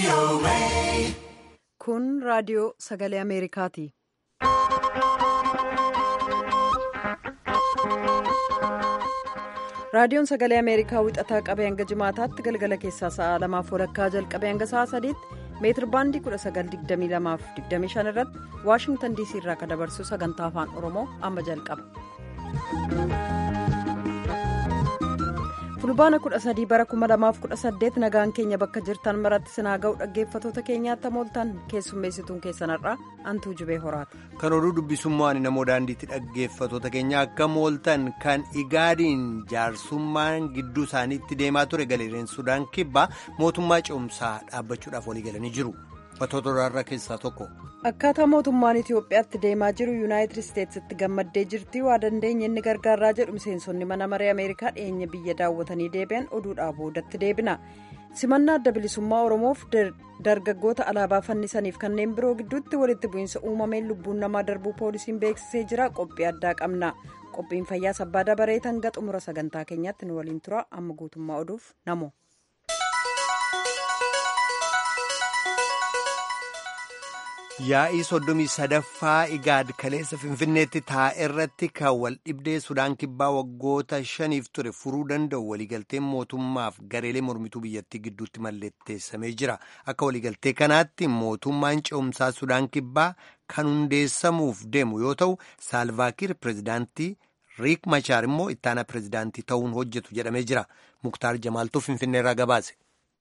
Kun raadiyoo sagalee Ameerikaati. Raadiyoon sagalee Ameerikaa wixataa qabee hanga jimaataatti galgala keessaa sa'a lamaaf walakkaa jalqabee hanga sa'a sadiitti meetir baandii 1922 irratti Waashingtan DC irraa kan dabarsu sagantaa afaan Oromoo amma jalqaba. fulbaana 13 bara 2018 nagaan keenya bakka jirtan maratti sinaa ga'u dhaggeeffatoota keenyaatti mooltan keessummeessituun keessanarraa antuu jibee horaati. kan oduu dubbisummaan namoo daandiitti dhaggeeffatoota keenya akka mooltan kan igaadiin jaarsummaan gidduu isaaniitti deemaa ture galeereen sudaan kibbaa mootummaa ce'umsaa dhaabbachuudhaaf walii galanii jiru uffatoota duraarraa keessaa tokko. akkaataa mootummaan itiyoophiyaatti deemaa jiru yuunaayitid isteetsitti gammaddee jirti waa dandeenye inni gargaaraa jedhu miseensonni mana maree ameerikaa dhiyeenya biyya daawwatanii deebi'an oduudhaa boodatti deebina simannaa adda bilisummaa oromoof dargaggoota alaabaa fannisaniif kanneen biroo gidduutti walitti bu'iinsa uumameen lubbuun namaa darbuu poolisiin beeksisee jira qophii addaa qabna qophiin fayyaa sabbaa dabaree hanga xumura sagantaa keenyaatti nu waliin tura amma guutummaa oduuf namo. yaa'ii soddomii sadaffaa igaad kaleessa finfinneetti taa'e irratti kan wal dhibdee sudaan kibbaa waggoota shaniif ture furuu danda'u waliigalteen mootummaaf gareelee mormituu biyyattii gidduutti mallatteessamee jira akka waliigaltee kanaatti mootummaan ce'umsaa sudaan kibbaa kan hundeessamuuf deemu yoo ta'u saalvaakiir pireezidaantii riik machaar immoo ittaana pireezidaantii ta'uun hojjetu jedhamee jira muktaar jamaaltuu finfinneerraa gabaase.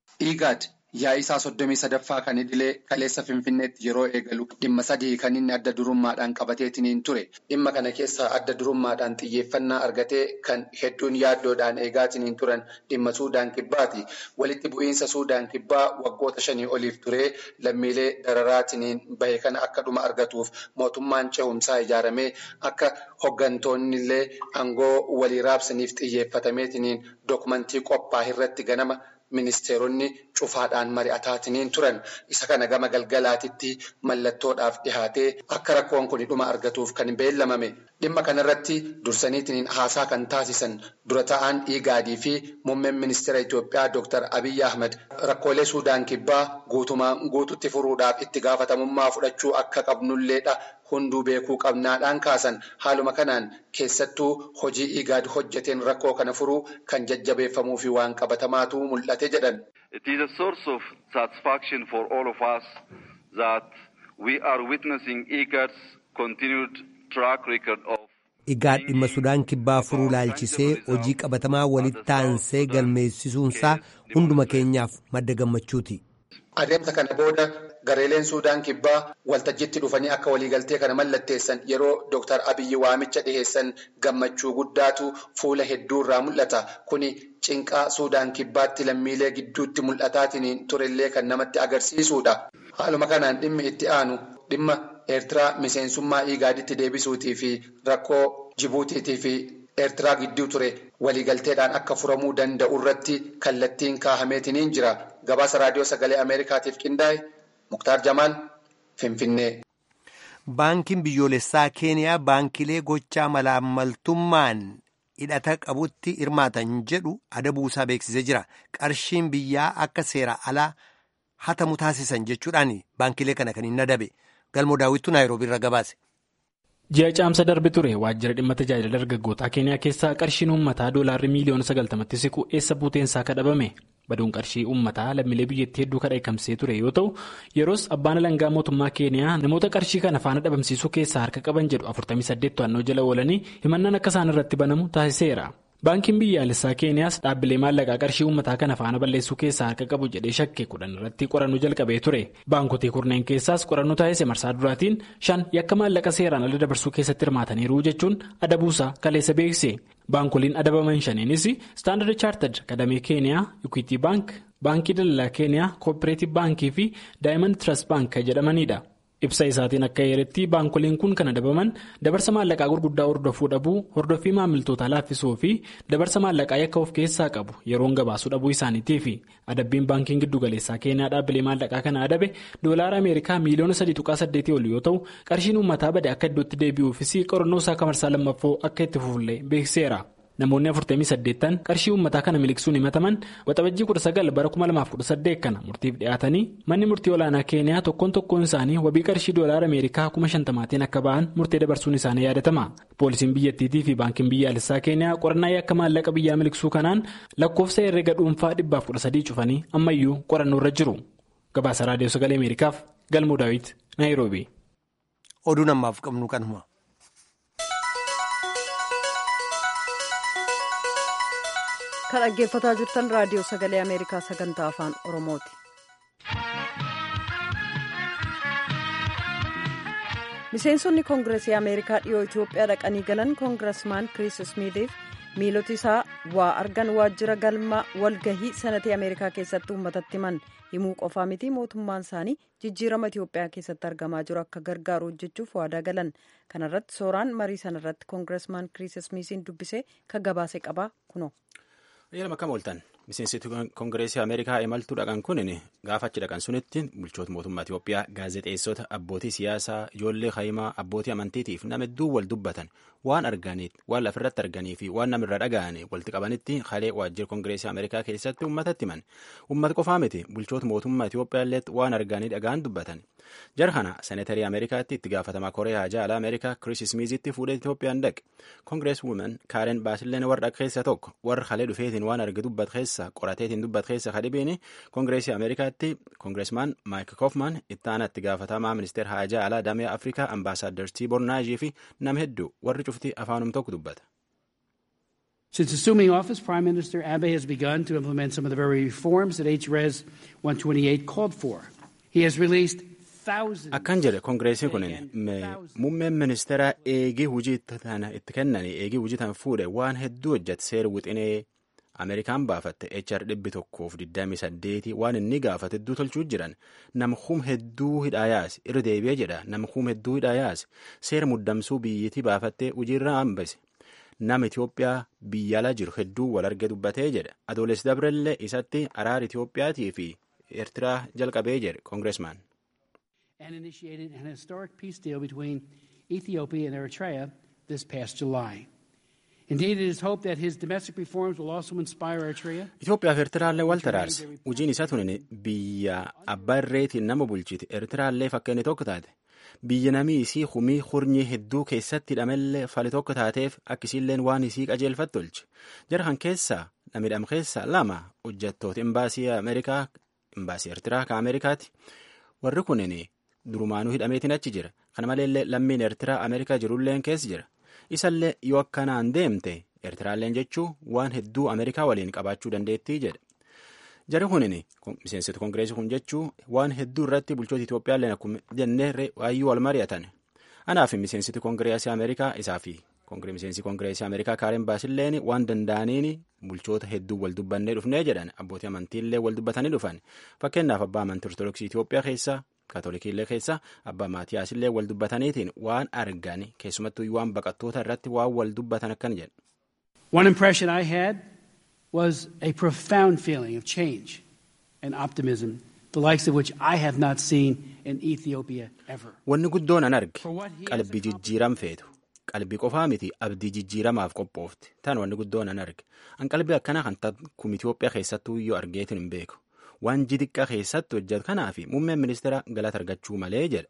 Yaa'ii isaa soddomii sadaffaa kan idilee kaleessa finfinneetti yeroo eegalu dhimma sadii kan inni adda durummaadhaan qabateetiniin ture dhimma kana keessaa adda durummaadhaan xiyyeeffannaa argatee kan hedduun yaaddoodhaan eegaatiniin turan dhimma suudaan kibbaati walitti bu'iinsa suudaan kibbaa waggoota shanii oliif turee lammiilee dararaatiniin bahe kana akka dhuma argatuuf mootummaan ce'umsaa ijaaramee akka hoggantoonnillee aangoo walii raabsaniif xiyyeeffatameetiniin dookumentii qophaa'e irratti ganama. Ministeeronni cufaadhaan mari'ataatiniin turan isa kana gama galgalaatitti mallattoodhaaf dhihaatee akka rakkoon kun dhuma argatuuf kan beellamame dhimma kanarratti dursaniitiin haasaa kan taasisan dura ta'an igaadii fi muummeen ministeera Itoophiyaa Dr. Abiyyi Ahmed rakkoolee Suudaan kibbaa guutumaan guututti furuudhaaf itti gaafatamummaa fudhachuu akka qabnulleedha. Hunduu beekuu qabnaadhaan kaasan haaluma kanaan keessattuu hojii igaad hojjeteen rakkoo kana furuu kan jajjabeeffamuu fi waan qabatamaatu mul'ate jedhan. It is a source of satisfaction for all of us that we are witnessing IGAD's continued track record of. Igaad dhimma Sudaan kibbaa furuu laalchisee hojii qabatamaa walitti aansee galmeessisuunsaa hunduma keenyaaf madda gammachuuti. Adeemsa kana booda gareeleen Suudaan kibbaa waltajjiitti dhufanii akka waliigaltee kana mallatteessan yeroo Dr. Abiyyi waamicha dhiheessan gammachuu guddaatu fuula hedduurraa mul'ata. Kuni cinqaa Suudaan kibbaatti lammiilee gidduutti mul'ataatiin turellee kan namatti agarsiisudha. Haaluma kanaan dhimmi itti aanu dhimma Eertiraa miseensummaa Igaaditti deebisuutii fi rakkoo Jibuutiitii fi Eertiraa gidduu ture waliigalteedhaan akka furamuu danda'u irratti kallattiin kaahameetiniin jira. Gabaasa raadiyoo sagalee Ameerikaatiif qindaa'e Muktaar Jamaal Finfinnee. Baankiin biyyoolessaa Keeniyaa baankilee gochaa malaammaltummaan hidhata qabutti hirmaatan jedhu adabuusaa beeksisee jira. Qarshiin biyyaa akka seera alaa hatamu taasisan jechuudhaan baankilee kana kan hin adabe. Galmoo daawwittuu Naayiroobii irra gabaase. Ji'a caamsa darbe ture waajjira dhimma tajaajila dargaggootaa Keeniyaa keessaa qarshiin uummataa doolaarri miiliyoona sagaltamatti siqu eessa buuteensaa kadhabame. baduun qarshii uummataa lammiilee biyyattii hedduu kadheekamsee ture yoo ta'u yeroos abbaan alangaa mootummaa keeniyaa namoota qarshii kana faana dhabamsiisuu keessaa harka qaban jedhu 48 to'annoo jala oolanii himannaan akka isaan irratti banamu taasiseera. baankiin biyyaalessaa keeniyaas dhaabbilee maallaqaa qarshii uummataa kana faana balleessuu keessaa harka qabu jedhee shakke kudhan irratti qorannoo jalqabee ture baankotii kurneen keessaas qorannoo taasise marsaa duraatiin shan yakka maallaqa seeraan ala dabarsuu keessatti hirmaataniiru jechuun adabuusaa kaleessa beekse. baankoliin adabaman shaniinis istaandard chaartad kadamee keeniyaa ikwiti baank baankii daldalaa keeniyaa kooppereetiv baankii fi daayimand tirast baank jedhamanidha ibsa isaatiin akka heeretti baankoliin kun kan adabaman dabarsa maallaqaa gurguddaa hordofuu dhabuu hordoffii maamiltootaa laaffisuu fi dabarsa maallaqaa yakka of keessaa qabu yeroon gabaasuu dhabuu isaaniitiifi adabbiin baankiin giddugaleessaa keeniyaa dhaabbilee maallaqaa kana adabe doolaara ameerikaa miiliyoona 3.8 ol yoo ta'u qarshiin uummataa bade akka iddootti deebi'uufis qorannoo isaa kamarsaa lammaffoo akka itti fufullee beekseera. namoonni 48 qarshii uummataa kana miliqsuun himataman waxabajjii 19 bara 2018 kana murtiif dhiyaatanii manni murtii olaanaa keeniyaa tokkoon tokkoon isaanii wabii qarshii doolaara ameerikaa 50,000 akka ba'an murtee dabarsuun isaanii yaadatama poolisiin biyyattiitii fi baankiin biyyaalessaa keeniyaa qorannaa yakka maallaqa biyyaa miliqsuu kanaan lakkoofsa herrega dhuunfaa 113 cufanii ammayyuu qorannoo irra jiru gabaasa raadiyoo sagalee ameerikaaf galmoo daawit naayiroobi. oduu namaaf qabnu kanuma. kan dhaggeeffataa jirtan raadiyoo sagalee ameerikaa sagantaa afaan oromooti. miseensonni koongireesii ameerikaa dhiyoo itiyoophiyaa dhaqanii galan koongiresmaan kiriis ismiitiif miiloti isaa waa argan waajjira galma walgahii sanatii ameerikaa keessatti uummatatti himan himuu qofaa miti mootummaan isaanii jijjiirama itiyoophiyaa keessatti argamaa jiru akka gargaaru hojjechuuf waadaa galan kanarratti sooraan marii sanarratti koongiresmaan kiriis ismiitiin dubbisee kan gabaase qabaa kuno. Yeroo akkam ooltan miseensitu koongireesii Ameerikaa imaltuu dhaqan kun gaafa achi dhaqan sunitti bulchoota mootummaa Itiyoophiyaa gaazexeessota abbootii siyaasaa ijoollee hayimaa abbootii amantiitiif nama hedduu wal dubbatan waan arganiif waan lafirratti arganii fi waan namirra dhaga'anii walitti qabanitti halee waajjira koongireesii Ameerikaa keessatti uummatatti himan uummata qofaa miti bulchoota mootummaa Itiyoophiyaa illee waan arganii dhaga'an dubbatan jara kana seneetarii Ameerikaatti itti gaafatamaa Kooriyaa Jaala Ameerikaa Kiriis Ismiizitti fuudhee Itiyoophiyaan dhaqe koongirees wuumen Kaaren Baasilleen warra keessa tokko warra halee dhufeetiin waan arge dubbat keessa qorateetiin dubbat keessa kadhibiin koongireesii Ameerikaatti koongireesmaan Maayik Koofman itti aanaa itti gaafatamaa ministeer Haajaa Alaa Damee Afrikaa Ambaasaaddar Tiibor Naajii fi nama hedduu warri cufti afaanum tokko dubbata. Since assuming office, Prime Minister Abe has begun to implement some of the very reforms that HRES 128 called for. He has released Akkan jedhe koongireesiin kun muummeen ministeera eegii hujii tana itti kennan eegii hujii tan fuudhe waan hedduu hojjate seera wixinee Ameerikaan baafatte HR dhibbi tokkoof 28 waan inni gaafate hedduu tolchuu jiran nama hum hedduu hidhaa yaase irra deebi'ee jedha nama hum hedduu hidhaa yaase seera muddamsuu biyyittii baafattee hojiirra hambise nama Itoophiyaa biyya ala jiru hedduu wal arge dubbatee jedha adoolessi dabrellee isatti araara Itoophiyaatii fi Eertiraa jalqabee jedhe koongireesmaan. and initiated an historic peace deal between Ethiopia and Eritrea this past July. Indeed, it is hoped that his domestic reforms will also inspire Eritrea. Itoophiyaa fi Eertiraallee wal taraarse. Hojiin isaa tun biyya abbaa irreetiin nama bulchite. Eertiraallee fakkeenya tokko taate. Biyya namii isii humii hurnii hedduu keessatti hidhamellee fali tokko taateef akkisiilleen waan isii qajeelfatti tolche. Jara kan keessaa namidham keessaa lama hojjettoota imbaasii Ameerikaa imbaasii Eertiraa kan Ameerikaati. Warri kunin durumaanuu hidhameetiin achi jira kana maleellee lammiin eertiraa ameerikaa jirulleen keessa jira isallee yoo akkanaan deemte eertiraalleen jechuu waan hedduu ameerikaa waliin qabaachuu dandeettii jedha jari kunin miseensota koongireesii kun jechuu waan hedduu irratti bulchoota itoophiyaalleen akkuma jennee waayyuu wal mari'atan anaaf miseensiti koongireesii ameerikaa isaa fi miseensi koongireesii ameerikaa kaaren baasilleen waan danda'aniin bulchoota hedduu wal dubbannee dhufnee jedhan abbootii amantiillee wal dubbatanii dhufan fakkeenyaaf abbaa amantii ortodoksii itoophiyaa keessaa kaatolikiillee keessa abbaa maatiyaasillee wal dubbataniitiin waan argan keessumattuu waan baqattoota irratti waan wal dubbatan akkan jedhu. One impression I had was a profound feeling of change and optimism, the likes of which I have not seen in Ethiopia ever. Wanni guddoon an arge qalbii jijjiiram feetu. Qalbii qofaa miti abdii jijjiiramaaf qophoofte. Tan wanni guddoon an arge. An qalbii akkanaa kan kun Itoophiyaa keessattuu yoo argeetin hin beeku. waan jixiqqaa keessatti hojjetu kanaaf muummeen ministeera galata argachuu malee jedha.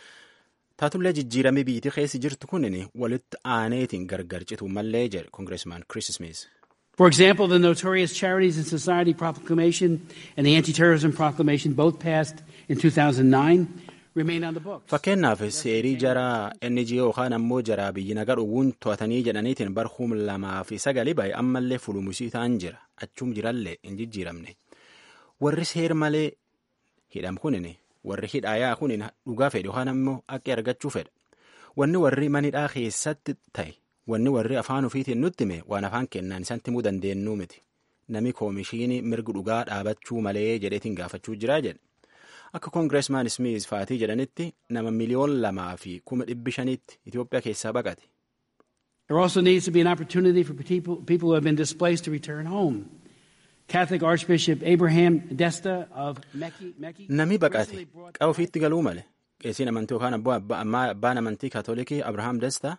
Taatullee jijjiiramee biyyattii keessa jirtu kunin walitti aaneetiin gargar cituu malee jedha koongireesmaan Chris Smith. For example, the notorious Charities and Society Proclamation and the Anti-Terrorism Proclamation, both passed in 2009, remain on the books. Fakkeenyaaf seerii jaraa NGO yookaan ammoo jaraa biyyi nagaa dhowwuun to'atanii jedhaniitiin barhum lamaa fi sagalii baay'ee ammallee fulumusii ta'an jira. Achum jirallee hin jijjiiramne. warri seer malee hidham kunin warri hidhaayaa kunin dhugaa fedhe yookaan ammoo akka argachuu fedha wanni warri manidhaa keessatti ta'e wanni warri afaan ofiitiin nutti hime waan afaan kennaan isaan himuu dandeenyu miti nami koomishinii mirgi dhugaa dhaabachuu malee jedheetiin gaafachuu jiraa jedhe akka koongireesmaan smith faatii jedhanitti nama miliyoon lamaa fi kuma dhibbi shaniitti Itoophiyaa keessaa baqate. There also needs to be an opportunity for people, people who have been displaced to return home. Catholic Archbishop Abraham Desta of Mekki. Mekki Nami baqate qaba ofiitti galuu male qeesiin amantii yookaan abbaan amantii kaatolikii Abrahaam Desta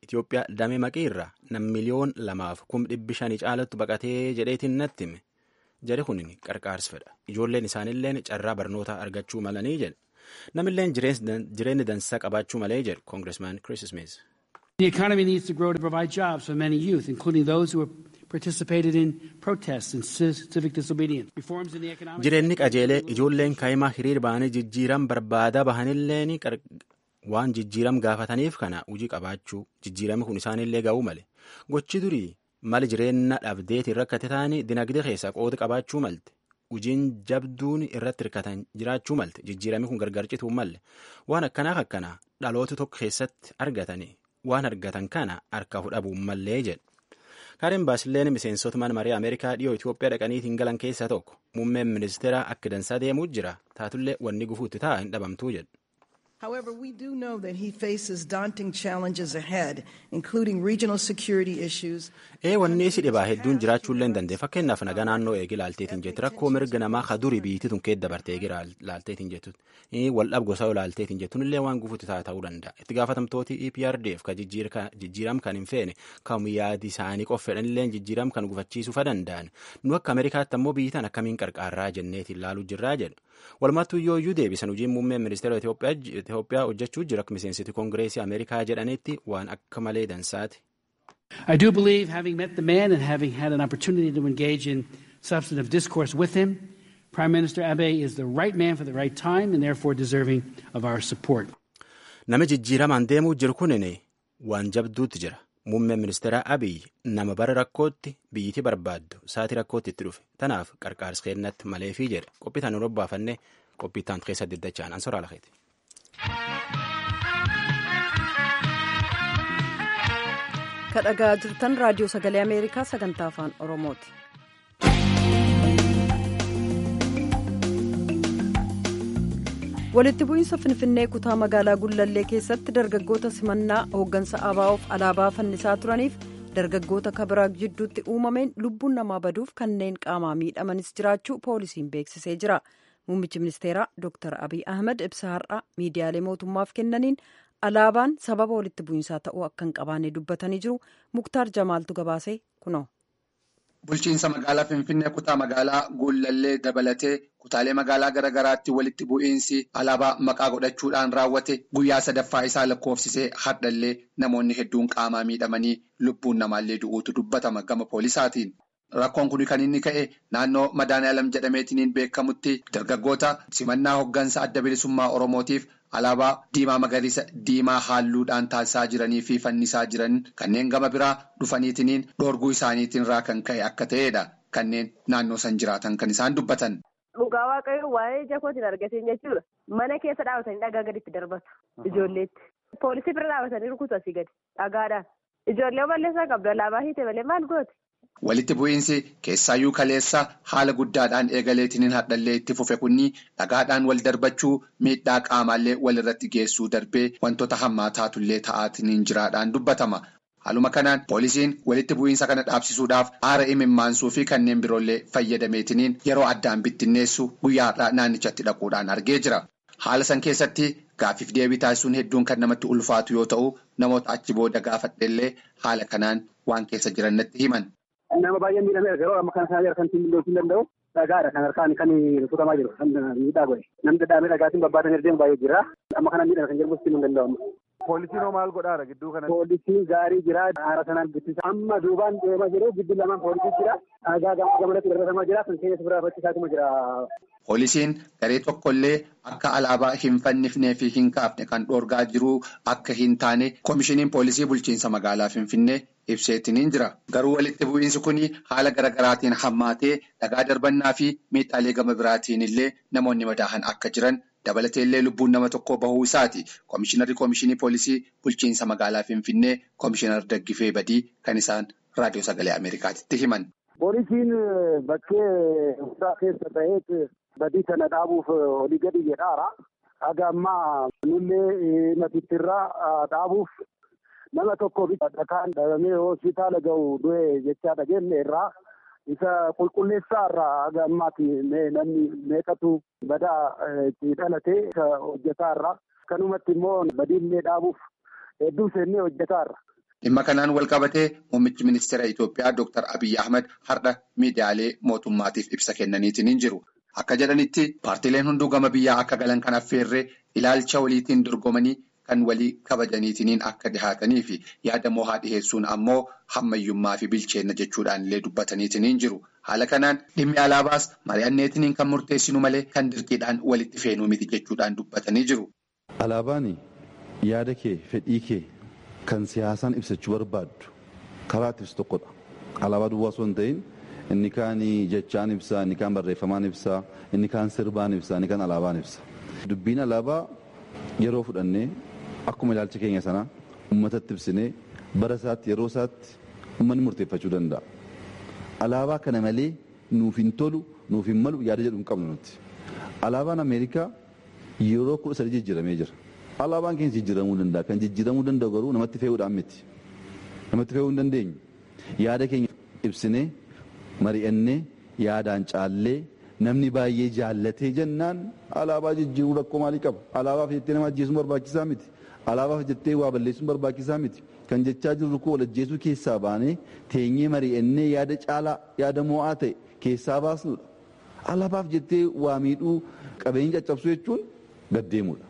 Itoophiyaa damee maqii irraa nam miliyoon lamaaf kum dhibbi shanii caalatti baqatee jedheetiin natti hime. Jari kun qarqaarsa fedha. Ijoolleen isaaniilleen carraa barnootaa argachuu malanii jedhe. Namilleen jireenya dansaa qabaachuu malee jedhe Koongiresmaan Chris Smith. The economy needs to grow to provide jobs for many youth, including those who have participated in protests and civic disobedience. Reforms in the economic Jireenyi qajeelee ijoolleen kaa'imaa hiriir ba'anii jijjiiram barbaadaa bahanilleen waan jijjiiram gaafataniif kana hojii qabaachuu jijjiirami kun isaanillee ga'uu male gochi durii mali jireenya dhabdeetiin rakkate ta'anii dinagdee keessaa qooda qabaachuu malte hojiin jabduun irratti hirkatan jiraachuu malte jijjiirami kun gargar cituu malle waan akkanaaf akkanaa dhaloota tokko keessatti argatanii waan argatan kana harka fudhabuun mallee jedhe. Kaaren Baasileen miseensota mana marii Ameerikaa dhiyoo Itoophiyaa dhaqaniitiin galan keessaa tokko muummeen ministeeraa akka dansaa deemuu jira taatullee wanni gufuutti ta'a hin dhabamtuu jedhu. However, we do know that he faces daunting challenges ahead, including regional security issues. Ee wanni isi dhibaa hedduun jiraachuullee hin dandeenye fakkeenyaaf nagaa naannoo eegi laalteetiin jettu rakkoo mirga namaa ka durii biyyittii tun keessa dabartee eegi laalteetiin jettu waldhab gosa laalteetiin jettuun illee waan gufuutti ta'a ta'uu danda'a itti gaafatamtooti EPRDF ka jijjiiram kan hin feene kam yaadi isaanii qoffedhan illee jijjiiram kan gufachiisuu fa danda'an nu akka Ameerikaatti ammoo biyyitaan akkamiin qarqaarraa jenneetiin laaluu jirraa jedhu walumattuu yoo iyyuu deebisan hojiin muummeen ministeera Itoophiyaa hojjechuu jira akka miseensiti koongireesii Ameerikaa jedhanitti waan akka malee dansaati. I do believe, having met the man and having had an opportunity to engage in substantive discourse with him, Prime Minister Abe is the right man for the right time and therefore deserving of our support. Nama jijjiiramaan deemuu jiru kunin waan jabduutti jira. Muummeen ministeera Abiy nama bara rakkootti biyyiti barbaaddu sa'aatii rakkootti itti dhufe. Tanaaf qarqaarsa kennatti maleefii jedhe. Qophiitaan nu robbaafanne qophiitaan keessa diddachaan ansoraa lakeeti. kadhagaa jirtan raadiyoo sagalee ameerikaa sagantaa afaan oromooti. walitti bu'iinsa finfinnee kutaa magaalaa gullallee keessatti dargaggoota simannaa hooggansa abaa'oof alaabaa fannisaa turaniif dargaggoota kabiraa jidduutti uumameen lubbuun namaa baduuf kanneen qaamaa miidhamanis jiraachuu poolisiin beeksisee jira muummichi ministeeraa dr abiy ahmed ibsa har'a miidiyaalee mootummaaf kennaniin alaabaan sababa walitti bu'iinsaa ta'uu akka hin qabaanne dubbatanii jiru muktaar jamaaltu gabaasee kunoo. Bulchiinsa magaalaa Finfinnee kutaa magaalaa Gullallee dabalatee kutaalee magaalaa garaa garaatti walitti bu'iinsi alaabaa maqaa godhachuudhaan raawwate guyyaa sadaffaa isaa lakkoofsisee hardhallee namoonni hedduun qaamaa miidhamanii lubbuun namaallee du'uutu dubbatama gama poolisaatiin. Rakkoon kun kan inni ka'e naannoo Madaaniyaalam jedhameetiin beekamutti dargaggoota simannaa hooggansa adda bilisummaa Oromootiif alaabaa diimaa magariisa diimaa halluudhaan taasisaa jiranii fi fannisaa jiran kanneen gama biraa dhufaniitiin dhoorguu isaaniitiin irraa kan ka'e akka ta'edha. Kanneen naannoo san jiraatan kan isaan dubbatan. Dhugaa waaqayyoo waa'ee ija kootiin argateen jechuudha. Mana keessa dhaabatanii dhagaa gaditti darbatu ijoolleetti. Poolisii bira dhaabatanii rukutu asii gadi dhagaadhaan. Ijoollee balleessaa qabdu alaabaa hiite malee maal gooti? Walitti bu'iinsi keessaayyuu kaleessa haala guddaadhaan eegaleetiin hadhallee itti fufe kunni dhagaadhaan wal darbachuu miidhaa qaamaallee walirratti geessuu darbee wantoota hammaataatullee ta'aatiin jiraadhaan dubbatama. Haaluma kanaan poolisiin walitti bu'iinsa kana dhaabsisuudhaaf aara imimmaansuu fi kanneen biroollee fayyadameetiin yeroo addaan bittinneessu guyyaadhaa naannichatti dhaquudhaan argee jira. Haala san keessatti gaaffiif deebii taasisuun hedduun kan namatti ulfaatu yoo ta'u namoota achi booda gaafadheellee haala kanaan waan keessa jiran natti himan. Nama baay'ee miidhamee yeroo amma kana sana kan ittiin danda'u dhagaadha kan harkaan kan rukutamaa jiru kan miidhaa godhe namni dadhaabee dhagaatiin babbaatan erdeemu baay'ee jira amma kana miidhame kan jedhamu ittiin danda'amu. Poolisiin hoo maal godhaara gidduu kanatti? Poolisiin gaarii jira haara sanaan bittisa amma duubaan deemaa jiru giddu lamaan poolisii jira dhagaa gamalatti darbatamaa jira kan keessa biraa faccisaatuma jira. Poolisiin garee tokkollee akka alaabaa hin fannifnee fi hin kaafne kan dhoorgaa jiru akka hin taane koomishiniin poolisii bulchiinsa magaalaa Finfinnee ibseetiniin jira. Garuu walitti bu'iinsi kun haala garaagaraatiin hammaatee dhagaa darbannaa fi miidhaalee gama biraatiin illee namoonni madaahan akka jiran dabalatee illee lubbuun nama tokkoo bahuu isaati. Koomishinarri koomishinii poolisii bulchiinsa magaalaa Finfinnee koomishinar Daggifee Badii kan isaan raadiyoo sagalee Ameerikaatti himan. Poolisiin bakkee hundaa keessa ta'ee badii kana dhaabuuf olii gadi jedhaara. Haga ammaa nullee natittirraa dhaabuuf nama tokkoof dhakaan dhabamee hospitaala gahu du'e jechaa dhageenne irraa isa qulqulleessaa irraa haga ammaatti namni meeqatu badaa itti dhalate isa hojjetaa irraa. Kanumatti immoo badiillee dhaabuuf hedduu seennee hojjetaa irra. Dhimma kanaan wal qabatee muummichi ministeera Itoophiyaa Dr. Abiyyi Ahmad har'a miidiyaalee mootummaatiif ibsa kennaniitiin jiru. Akka jedhanitti paartileen hunduu gama biyyaa akka galan kan affeerree ilaalcha waliitiin dorgomanii kan walii kabajaniitiin akka dhihaatanii fi yaada mohaa dhiheessuun ammoo hammayyummaa fi bilcheenna jechuudhaan illee dubbataniitiin jiru. Haala kanaan dhimmi alaabaas mari'anneetiin kan murteessinu malee kan dirqiidhaan walitti feenuu miti jechuudhaan dubbatanii jiru. Alaabaan yaada kee fedhii kee kan siyaasaan ibsachuu barbaaddu karaa itti ibsu tokkodha. Alaabaa duwwaa osoo hin ta'in inni kaan jechaan ibsaa, inni kaan barreeffamaan ibsaa, inni kaan sirbaan ibsaa, inni kaan alaabaan ibsa. Dubbiin alaabaa yeroo fudhannee akkuma ilaalcha keenya sanaa uummatatti ibsinee bara isaatti yeroo isaatti uummanni murteeffachuu danda'a. Alaabaa kana malee nuuf hin tolu, nuuf hin malu yaada jedhu hin qabnu nuti. Alaabaan Ameerikaa yeroo kudha sadii jijjiiramee jira. Alaabaan keenya jijjiiramuu danda'a. Kan jijjiiramuu danda'u garuu namatti fe'uudhaan miti. Namatti fe'uu hin dandeenyu. Yaada keenya ibsinee mari'annee yaadaan caallee namni baay'ee jaallatee jennaan alaabaa jijjiiruu rakkoo maalii qaba? Alaabaaf jettee nama ajjeesuun barbaachisaa miti. Alaabaaf jettee waa balleessuun barbaachisaa miti. Kan jechaa jirru koo walajjeesuu keessaa baanee teenyee mari'annee yaada caalaa yaada mo'aa ta'e keessaa baasnudha. Alaabaaf jettee waa miidhuu qabeenya caccabsuu jechuun gaddeemudha.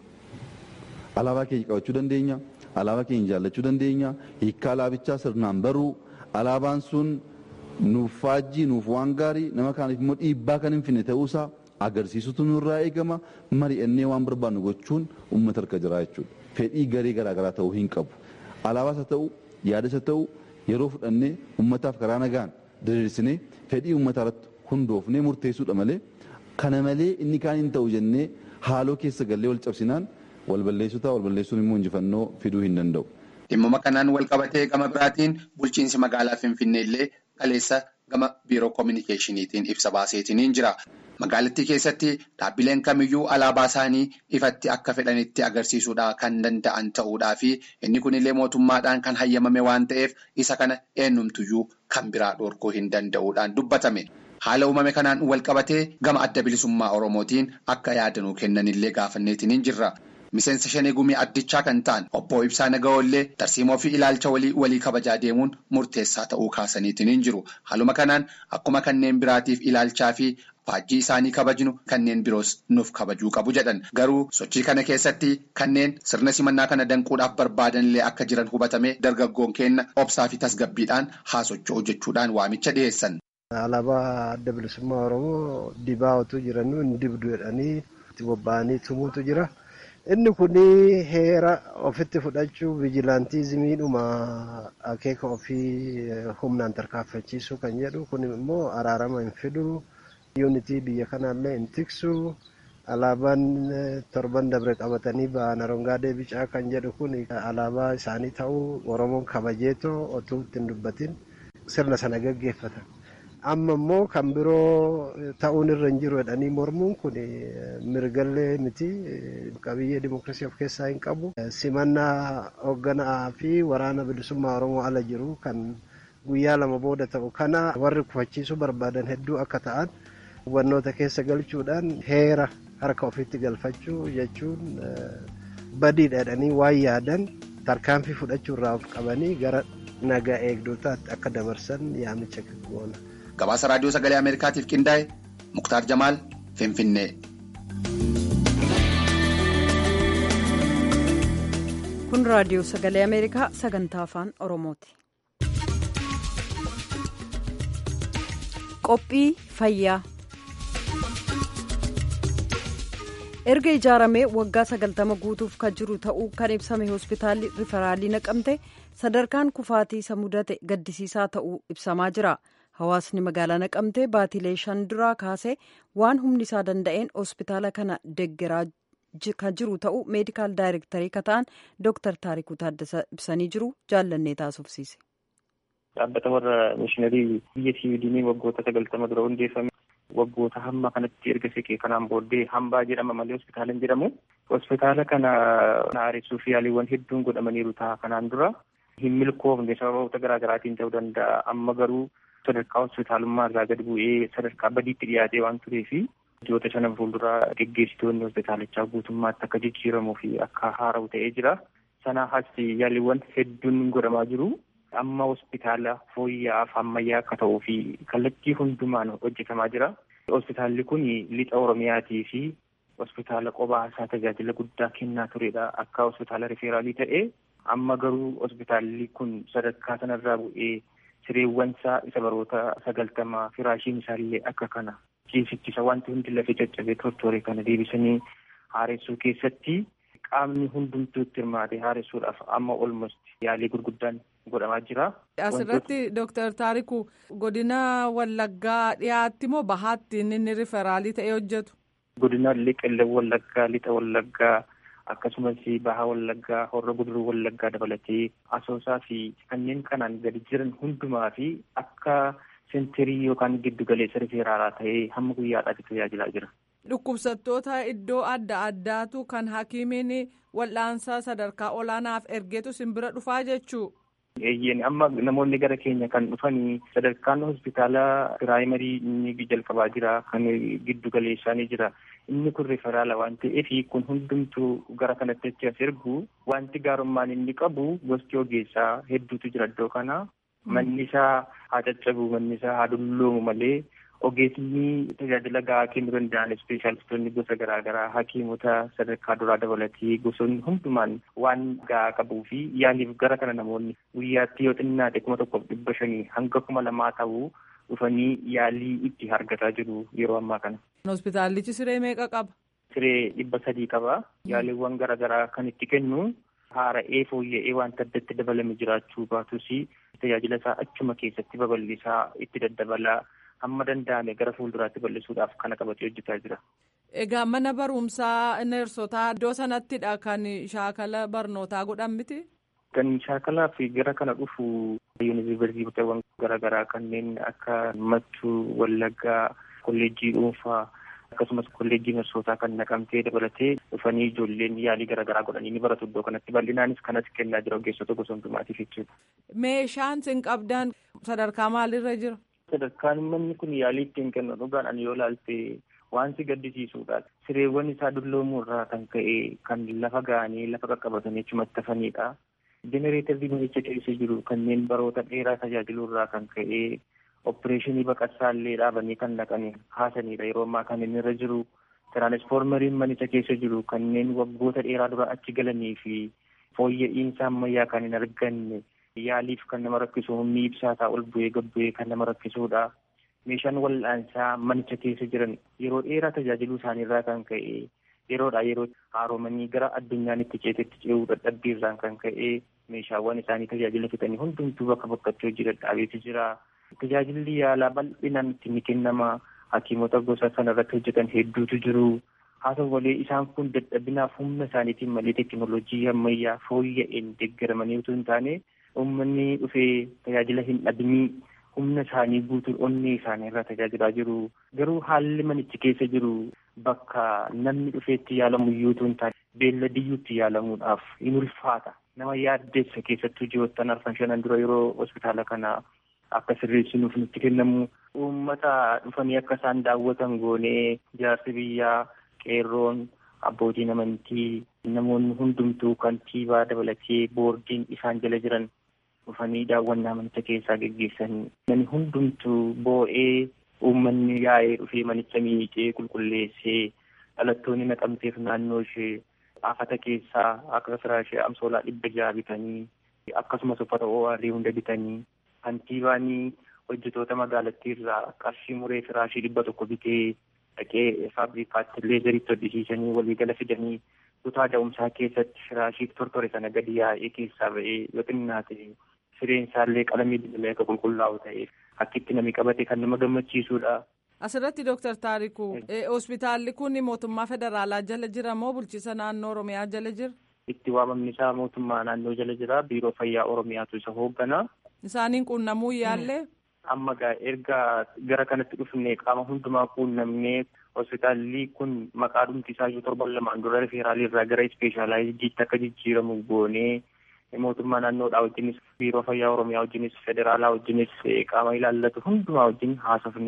Alaabaa keenya qabachuu dandeenya. Alaabaa keenya jaallachuu dandeenya. Hiikkaa alaabichaa sirnaan baruu. Alaabaan sun nuuf faajjii nuuf waan gaarii nama kaaniif immoo dhiibbaa kan hin finne ta'uusaa agarsiisutu nurraa eegama. Mari'annee waan barbaannu gochuun uummata harka jira jechuudha. Fedhii garee garaagaraa ta'uu hin qabu. Alaabaas haa ta'u yaadas haa ta'u yeroo fudhannee uummataaf karaa nagaan diriirsinee fedhii uummataa irratti hundoofnee murteessuudha malee kana malee inni kaan hin ta'u jennee haaloo keessa gallee wal cabsinaan wal balleessuu ta'a wal balleessuun immoo injifannoo fiduu hin danda'u. Dhimmuma kanaan wal qabatee gama biraatiin bulchiinsi magaalaa Finfinnee illee kaleessa gama biiroo koominikeeshiniitiin ibsa baaseetiin jira. Magaalattii keessatti dhaabbileen kamiyyuu alaabaa isaanii ifatti akka fedhanitti agarsiisuudhaa kan danda'an ta'uudhaa fi inni kunillee mootummaadhaan kan hayyamame waan ta'eef isa kana eenyumtuyyuu kan biraa dhorkuu hin danda'uudhaan dubbatame. Haala uumame kanaan wal qabatee gama adda bilisummaa Oromootiin akka yaadanuu kennanillee gaafanneetiin jirra. Miseensa shanee gumii addichaa kan ta'an obbo Ibsaa Naga'oollee tarsiimoo fi ilaalcha walii walii kabajaa deemuun murteessaa ta'uu kaasaniitiin jiru. Haaluma kanaan akkuma kanneen biraatiif ilaalchaa fi faajjii isaanii kabajnu kanneen biroos nuuf kabajuu qabu jedhan. Garuu sochii kana keessatti kanneen sirna simannaa kana danquudhaaf barbaadanillee akka jiran hubatamee dargaggoon keenya obsaa fi tasgabbiidhaan haa socho'u jechuudhaan waamicha dhiyeessan. Alaabaa adda bilisummaa Oromoo dibaa otoo jiranuu hin dibdu jedhanii itti bobba'anii tumuutu jira. Inni kun heera ofitti fudhachuu vijilaantiizimiidhuma akeeka ofii humnaan tarkaanfachiisuu kan jedhu kun immoo araarama hin fidu. Yuunitii biyya kanaallee hin tiksu. Alaabaan torban dabre qabatanii ba'an arongaadee bicaa kan jedhu kun alaabaa isaanii ta'uu Oromoon kabajeetoo otoo ittiin dubbatin sirna sana gaggeeffatan. Amma immoo kan biroo ta'uun irra hin jiru jedhanii mormuun kun mirgallee miti qabiyyee dimookiraasii of keessaa hin qabu. Simannaa hoogganaa fi waraana bilisummaa Oromoo ala jiru kan guyyaa lama booda ta'u kana warri kufachiisuu barbaadan hedduu akka ta'an hubannoota keessa galchuudhaan heera harka ofiitti galfachuu jechuun badiidha jedhanii waan yaadan tarkaanfii fudhachuu irraa of qabanii gara nagaa eegdotaatti akka dabarsan yaamicha goona. Gabaasa raadiyoo sagalee Ameerikaatiif qindaa'e Muktaar Jamaal Finfinnee. Kun raadiyoo sagalee Ameerikaa sagantaa afaan Oromooti. Qophii fayyaa. erga ijaaramee waggaa sagaltama guutuuf kan jiru ta'uu kan ibsame hospitaalli riferaalii naqamte sadarkaan kufaatii isa mudate gaddisiisaa ta'uu ibsamaa jira hawaasni magaalaa naqamtee baatilee shan duraa kaasee waan humni isaa danda'een hospitaala kana deggeraa kan jiru ta'uu meedikaal daayirektarii kan ta'an dooktar taarikuu taaddasa ibsanii jiru jaallannee taasofsiise. dhaabbata warra mishiinarii biyya siviidinii waggoota sagaltama dura hundeeffame. waggoota hamma kanatti erga siqee kanaan booddee hambaa jedhama malee hospitaala hin jedhamu. Hospitaala kana haaressuu fi yaaliiwwan hedduun godhamaniiru ta'a kanaan dura hin milkoofne sababoota garaa garaatiin ta'uu danda'a. Amma garuu sadarkaa hospitaalummaa irraa gad bu'ee sadarkaa badiitti dhiyaatee waan tureefi biyyoota shanan fuulduraa geggeessitoonni hospitaalichaa guutummaatti akka jijjiiramuu fi akka haara'u ta'ee jira. sanaa as yaaliiwwan hedduun godhamaa jiru. Amma hospitaala fooyya'aaf ammayyaa akka ta'uu fi kallattii hundumaan hojjetamaa jira. Hospitaalli kun lixa Oromiyaatii fi hospitaala qobaasaa tajaajila guddaa kennaa turedha. Akka hospitaala rifeeraalii ta'e amma garuu hospitaalli kun sadarkaa sanarraa bu'ee sireewwan isaa isa baroota sagaltamaa firaashiin isaallee akka kana ciisichi isa wanti hundi lafee caccabee tortooree kana deebisanii haaressuu keessatti qaamni hundumtuu itti hirmaate haaressuudhaaf amma olmost yaalii gurguddaan godhamaa jira. Asirratti Dooktar Taariku godina Wallaggaa dhiyaatti moo bahaatti inni riferaalii ta'ee hojjetu? Godina Qellem Wallaggaa, Lixa Wallaggaa akkasumas baha Wallaggaa, Horra Guduruu Wallaggaa dabalatee Asoosaa fi kanneen kanaan gadi jiran hundumaa fi akka sentirii yookaan giddu galeessa rifeeraalaa ta'ee hamma guyyaadhaatti tajaajilaa jira. Dhukkubsattoota iddoo adda addaatu kan hakiimiin wal'aansaa sadarkaa olaanaaf ergeetu simbira dhufaa jechuu. Eeyyeen amma namoonni gara keenya kan dhufanii sadarkaan hospitaala piraayimarii inni jalqabaa jira kan giddu galeessaa ni jira inni kun riferaala waan ta'eef kun hundumtuu gara kanatti achi as ergu wanti gaarummaan inni qabu gosti ogeessaa hedduutu jira iddoo kana manni isaa haa caccabu manni isaa haa dulloomu malee ogeessni tajaajila gahaa kennuu danda'an ispeeshaalistoonni gosa garaagaraa hakiimota sadarkaa duraa dabalatee gosoonni hundumaan waan gahaa qabuu fi yaaliif gara kana namoonni guyyaatti yoo xinnaate kuma tokkoof dhibba shanii hanga kuma lamaa ta'uu dhufanii yaalii itti argataa jiru yeroo ammaa kana. Hospitaallichi siree meeqa qaba? Siree dhibba sadii qaba. Yaaliiwwan garaagaraa kan itti kennu haara'ee fooyya'ee wanta addatti dabalame jiraachuu baatus tajaajila isaa achuma keessatti babal'isaa itti daddabalaa. hamma danda'ame gara fuulduraatti bal'isuudhaaf kana qabatee hojjetaa jira. Egaa mana barumsaa neersotaa iddoo sanattidha kan shaakala barnootaa godhan miti? Kan shaakalaa fi gara kana dhufu yuunivarsiitiiwwan garaagaraa kanneen akka Mattuu, Wallaggaa, kolleejjii dhuunfaa akkasumas kolleejjii neersotaa kan naqamtee dabalatee dhufanii ijoolleen yaalii garaagaraa godhanii ni baratu iddoo kanatti bal'inaanis kanas kennaa jira ogeessota gosa hundumaatiif jechuudha. Meeshaan isin qabdan sadarkaa maalirra jira? sadarkaan manni kun yaalii ittiin kennu dhugaadhaan yoo ilaalte waan si gaddisiisuudha. Sireewwan isaa dulloomuu irraa kan ka'e kan lafa ga'anii lafa qaqqabatanii achumatti hafanidha. Jenereetarri manicha keessa jiru kanneen baroota dheeraa tajaajiluu irraa kan ka'e opereeshinii baqaqsaa illee dhaabanii kan naqanii haasanidha. Yeroo ammaa kan inni irra jiru tiraansfoormariin manicha keessa jiru kanneen waggoota dheeraa dura achi galanii fi fooyya'insa ammayyaa kan hin arganne yaaliif kan nama rakkisu humni ibsaa isaa ol bu'ee gad bu'ee kan nama rakkisudha. Meeshaan wal'aansaa manicha keessa jiran yeroo dheeraa tajaajiluu isaaniirraa kan ka'e yeroodhaa yeroo haaromanii gara addunyaan itti ceetetti ce'uu dadhabbiirraan kan ka'e meeshaawwan isaanii tajaajila fixanii hundumtuu bakka bakkatti hojii dadhaabeeti jira. Tajaajilli yaalaa bal'inaan itti ni kennama. Hakiimota gosa kanarratti hojjetan hedduutu jiru. haa ta'u malee isaan kun dadhabinaaf humna isaaniitiin malee teekinooloojii ammayyaa fooyya'een deeggaramanii utuu hin taane uummanni dhufee tajaajila hin dhabinii humna isaanii guutuun onnee isaanii irraa tajaajilaa jiru. Garuu haalli manichi keessa jiru bakka namni dhufeetti yaalamu iyyuu utuu hin taane beelladiyyuutti yaalamuudhaaf in ulfaata. Nama yaaddeessa keessattuu ji'oottan arfan shanan dura yeroo hospitaala kana akka sirreessinuuf nutti kennamu uummata dhufanii akka isaan daawwatan goonee jaarsi biyyaa qeerroon abbootiin amantii namoonni hundumtuu kantiibaa dabalatee boordiin isaan jala jiran dhufanii daawwannaa manicha keessaa geggeessanii namni hundumtuu boo'ee uummanni yaa'ee dhufee manicha miicee qulqulleessee dhalattoonni naqamteef naannoo ishee afata keessaa akka firaashee amsoolaa dhibba jaha bitanii akkasumas uffata ORD hunda bitanii kantiibaanii hojjetoota magaalattii irraa qarshii muree firaashii dhibba tokko bitee dhaqee faabrikaatti leezeritti hodhisiisanii waliigala fidanii kutaa da'umsaa keessatti firaashii tortore sana gadi yaa'ee keessaa ba'ee yoo xinnaate sireen isaallee qalamii dibalee akka qulqullaa'u ta'eef akkitti namni qabate kan nama gammachiisudha. Asirratti Dooktar Taarikuu hospitaalli kun mootummaa federaalaa jala jira moo bulchiisa naannoo Oromiyaa jala jira? Itti waamamni isaa mootummaa naannoo jala jira biiroo fayyaa Oromiyaatu isa hooggana. Isaaniin quunnamuu yaallee? amma erga gara kanatti dhufne qaama hundumaa quunnamnee hospitaalli kun maqaa dhumti isaayyuu torban lamaan dura rifeeraalii irraa gara ispeeshaalaayiziitti akka jijjiiramu goonee mootummaa naannoodhaa wajjinis biiroo fayyaa oromiyaa wajjinis federaalaa wajjinis qaama ilaallatu hundumaa wajjin haasofnee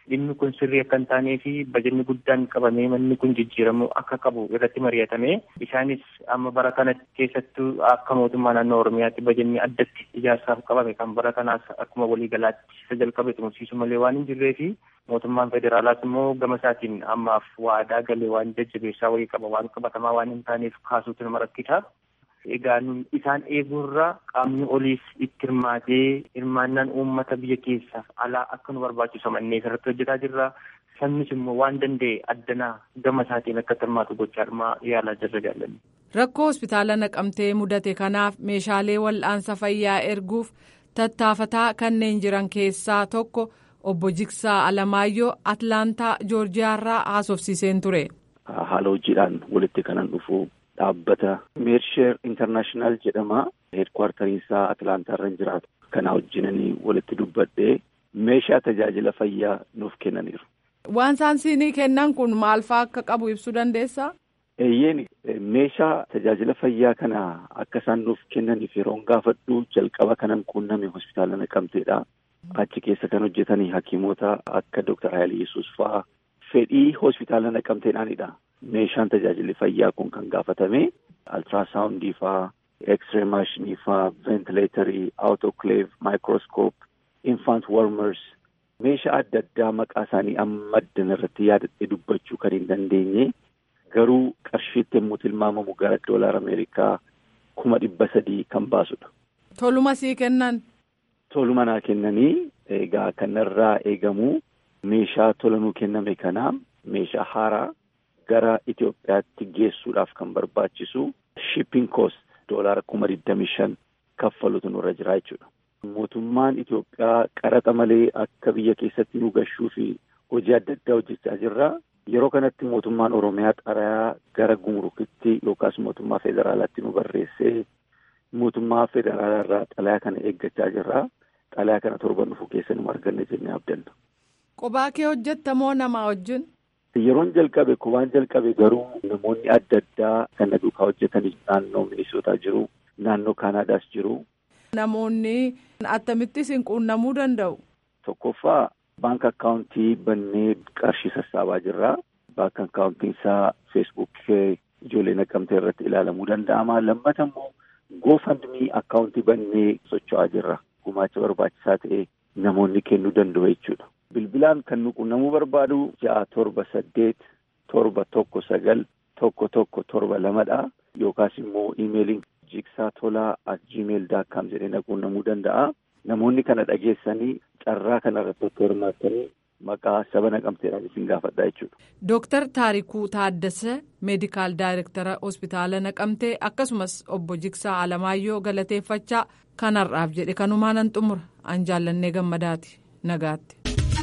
dhimmi kun sirrii akka hin taanee fi bajanni guddaan qabamee manni kun jijjiiramuu akka qabu irratti mari'atame isaanis amma bara kana keessattuu akka mootummaa naannoo oromiyaatti bajanni addatti ijaarsaaf qabame kan bara kanaas akkuma waliigalaatti isa jalqabe xumursiisu malee waan hin jirree fi mootummaan federaalaas immoo gama isaatiin ammaaf waadaa galee waan jajjabeessaa wayii qaba waan qabatamaa waan hin taaneef kaasuutu nama rakkisa. Egaa isaan eeguurra qaamni oliis itti hirmaatee hirmaannaan uummata biyya keessaaf alaa akka nu barbaachisu mannee irratti hojjetaa jirra. Sabnis immoo waan danda'e addanaa gama isaatiin akka hirmaatu gochaa dhuma yaalaa jirra jaalladhu. Rakkoo hospitaala naqamtee mudate kanaaf meeshaalee wal'aansa fayyaa erguuf tattaafataa kanneen jiran keessaa tokko obbo Jiksaa Alamaayyoo Atlaantaa Joorjiyaarraa haasofsiiseen ture. Haala hojiidhaan walitti kanan dhufu dhaabbata meersheer intarnaashinaal jedhama. Heedkwaartariin isaa Atlaantaa irra jiraatu. Kana wajjinanii walitti dubbadhee meeshaa tajaajila fayyaa nuuf kennaniiru. Waan isaan siinii kennan kun maal fa'aa akka qabu ibsuu dandeessaa? Eeyyeen meeshaa tajaajila fayyaa kana akka isaan nuuf kennaniif yeroon gaafadhu jalqaba kanan quunname hospitaala naqamteedha. Achi keessa kan hojjetanii hakiimota akka Dooktar Haayil Yesuus fa'aa fedhii hospitaala naqamteedhaanidha. Meeshaan tajaajilli fayyaa kun kan gaafatame altiraasaawundii fa'aa, X-ray maashinii fa'aa, ventileetarii, autoclave, microscope, infant warmers meeshaa adda addaa maqaa isaanii amma addan irratti yaadadhee dubbachuu kan hin dandeenye garuu qarshiitti yommuu tilmaamamu gara doolaara Ameerikaa kuma dhibba sadii kan baasudha. Toluma sii kennan. Toluma naa kennanii egaa kanarraa eegamu meeshaa tolanuu kenname kana meeshaa haaraa gara Itoophiyaatti geessuudhaaf kan barbaachisu shipping cost doolaara kuma digdami shan kaffalutu nurra jira jechuudha. Mootummaan Itoophiyaa qaraxa malee akka biyya keessatti nu gashuu fi hojii adda addaa hojjechaa jirra. Yeroo kanatti mootummaan Oromiyaa xalayaa gara gumurukitti yookaas mootummaa federaalaatti nu barreessee mootummaa federaalaa irraa xalayaa kana eeggachaa jirra. Xalayaa kana torban dhufu keessa nu arganne jennee abdanna. Qophaa kee hojjetta moo namaa wajjin? Yeroon jalqabe qophaan jalqabe garuu namoonni adda addaa kan na duukaa hojjetanii naannoo Minisootaa jiru. Naannoo Kaanaadaas jiru. Namoonni akkamittis hin quunnamuu danda'u. Tokkoffaa baanka akkaawuntii bannee qarshii sassaabaa jirra. Baanka akkaawuntiin isaa feesbuuk ijoollee naqamtee irratti ilaalamuu danda'ama. Lammata immoo goofandmii akkaawuntii bannee socho'aa jirra. Gumaacha barbaachisaa ta'e namoonni kennuu danda'u jechuudha. Bilbilaan kan nu quunnamuu barbaadu ja'a torba saddeet torba tokko sagal tokko tokko torba lamadha. Yookaas immoo iimeeliin jiksaa tolaa at gmail daakkaam jedhee na quunnamuu danda'a. Namoonni kana dhageessanii carraa kana irratti otoo hirmaattanii maqaa saba naqamteedhaan isin gaafadhaa jechuudha. Dooktar Taarikuu Taaddasee meedikaal daayirektara hospitaala naqamtee akkasumas obbo Jiksaa Alamaayyoo galateeffachaa kanarraaf jedhe kanumaan nan xumura an jaallannee gammadaati nagaatti.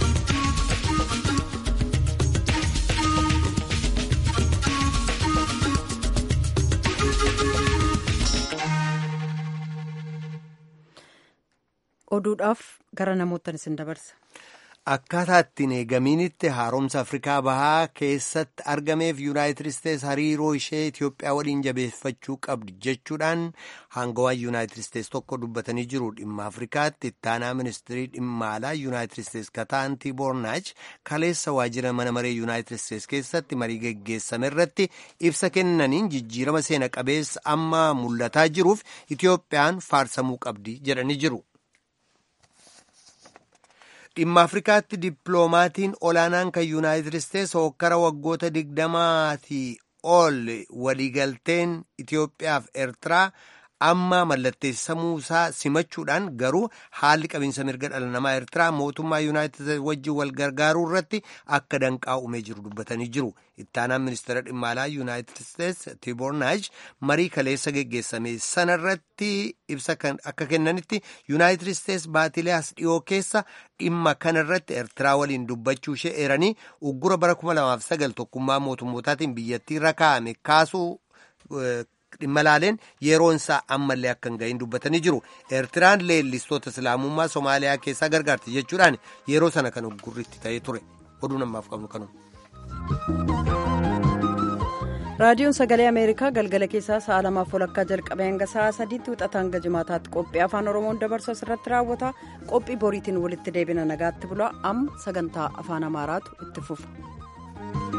oduudhaaf gara namoottan isin dabarsa. Akkaataa ittiin eegamiinitti haaromsa Afrikaa Bahaa keessatti argameef Yuunaayitid Isteets hariiroo ishee Itoophiyaa waliin jabeeffachuu qabdi jechuudhaan hangawaan Yuunaayitid Isteets tokko dubbatanii jiru. Dhimma Afrikaatti ittaanaa ministirii dhimma alaa Yuunaayitid Isteets Kataan Tiibornaach kaleessa waajjira mana maree Yuunaayitid Isteets keessatti marii geggeessame irratti ibsa kennaniin jijjiirama seena qabeessa amma mul'ataa jiruuf Itoophiyaan faarsamuu qabdi jedhanii jiru. dhimma afrikaatti dippiloomaatiin olaanaan kan yuunaayitid isteets hokkara waggoota digdamaatii ol waliigalteen itiyoophiyaaf eertiraa amma mallatteessamuu isaa simachuudhaan garuu haalli qabiinsa mirga dhala namaa eertiraa mootummaa yuunaayitid wajjin wal gargaaruu irratti akka danqaa uumee jiru dubbatanii jiru ittaanaan ministeera dhimma alaa yuunaayitid isteets tiibornaaj marii kaleessa geggeessame sanarratti ibsa akka kennanitti yuunaayitid isteets baatilee as dhiyoo keessa dhimma kanarratti eertiraa waliin dubbachuu ishee eeranii uggura bara 2009 tokkummaa mootummootaatiin biyyattii irra kaa'ame kaasuu dhimma laaleen yeroon isaa ammallee akka hin gahin dubbatanii jiru eertiraan leellistoota islaamummaa somaaliyaa keessaa gargaarti jechuudhaan yeroo sana kan uggurritti ta'ee ture oduu namaaf qabnu kanuma. raadiyoon sagalee ameerikaa galgala keessaa sa'a lamaaf walakkaa jalqabee hanga sa'a sadiitti wixata hanga jimaataatti qophii afaan oromoon dabarsu asirratti raawwata qophii boriitiin walitti deebina nagaatti bulaa amma sagantaa afaan amaaraatu itti fufa.